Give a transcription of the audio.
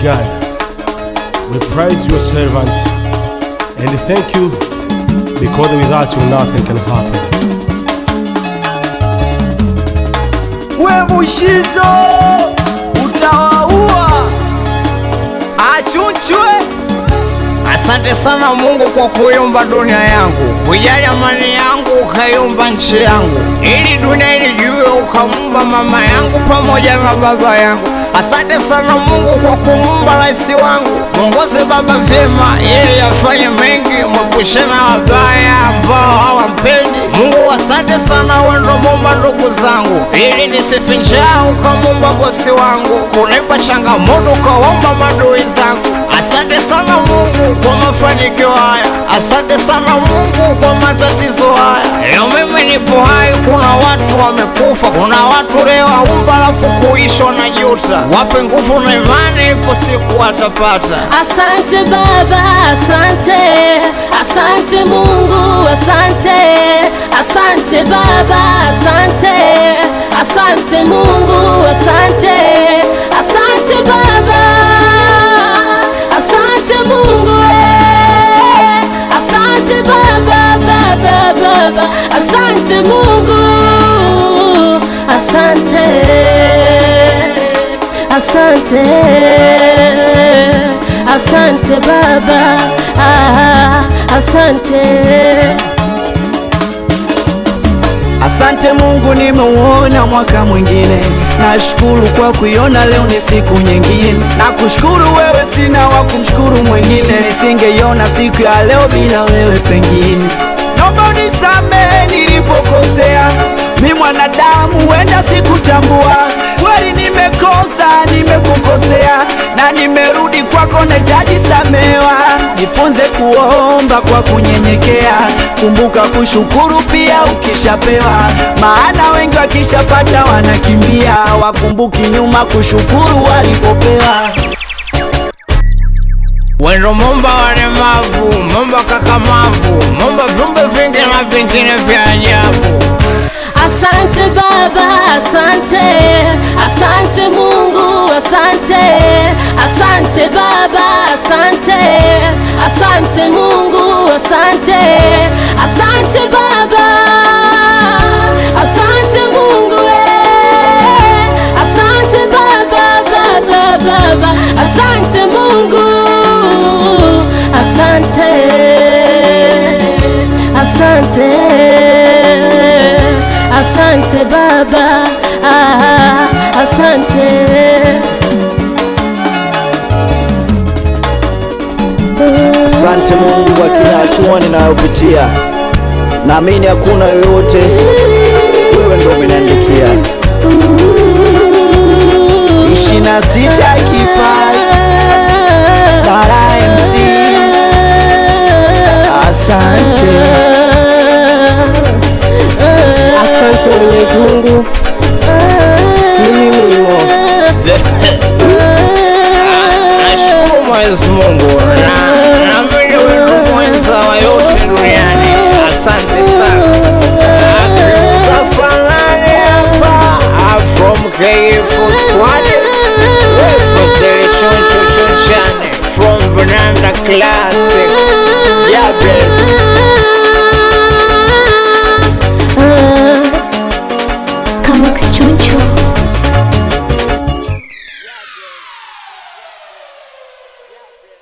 God, we praise your servant and thank you because without you nothing can happen. we Mushizo utawaua achunchwe. Asante sana Mungu kwa kuiumba dunia yangu, kujali amani yangu, ukaiumba nchi yangu, ili dunia ilijue, ukaumba mama yangu pamoja na baba yangu. Asante sana Mungu kwa kumuumba rais wangu, mwongoze baba vyema, ili afanye mengi, mwepushe na wabaya ambao hawampendi. Mungu asante sana, wewe ndo muumba ndugu zangu, ili nisife njaa, ukamuumba bosi wangu, kunipa changamoto, ukawaumba madui zangu. Asante sana Mungu kwa mafanikio haya, asante sana Mungu kwa matatizo haya. Leo mimi nipo hai, kuna watu wamekufa, kuna watu leo waumba alafu kuishwa na juta. Wape nguvu na imani, ipo siku watapata. Asante Baba, asante, asante Mungu, asante, asante Baba, asante, asante Mungu, asante, asante Baba, asante Mungu, eh, asante Baba, Baba, Baba, asante Mungu, asante, asante, asante Baba, ah, asante. Asante Mungu, nimeuona mwaka mwingine. Nashukuru kwa kuiona leo ni siku nyingine. Nakushukuru wewe, sina wa kumshukuru mwingine. Nisingeiona siku ya leo bila wewe pengine. Naomba unisamehe nilipokosea, mi mwanadamu, wenda sikutambua. Kweli nimekosa, nimekukosea na nimerudi kwako, nahitaji samewa. Nifunze kuomba kwa kunyenyekea, kumbuka kushukuru pia ukishapewa, maana wengi wakishapata wanakimbia, wakumbuki nyuma kushukuru walipopewa. Wendo mumba walemavu, mumba kakamavu, mumba viumbe vingi na vingine vya ajabu. Asante Baba, asante, asante Mungu, asante, asante Baba, asante, asante Mungu, asante, asante Baba, asante Mungu, eh, asante Baba, Baba, Baba, asante Mungu, asante, asante. Asante Baba, ah, asante. Asante Mungu kwa kila hatua ninayopitia, naamini hakuna yoyote, wewe ndio umeniandikia. ishirini na sita kipaji Bara MC, asante. Asante Mwenyezi Mungu. Mimi mlimo. Nashukuru Mwenyezi Mungu na naamini wewe ndo mwenza wa yote duniani. Asante sana. Safanani hapa I'm from KF Squad from Selection Chuchunchani from Banana Classic. Yeah, baby.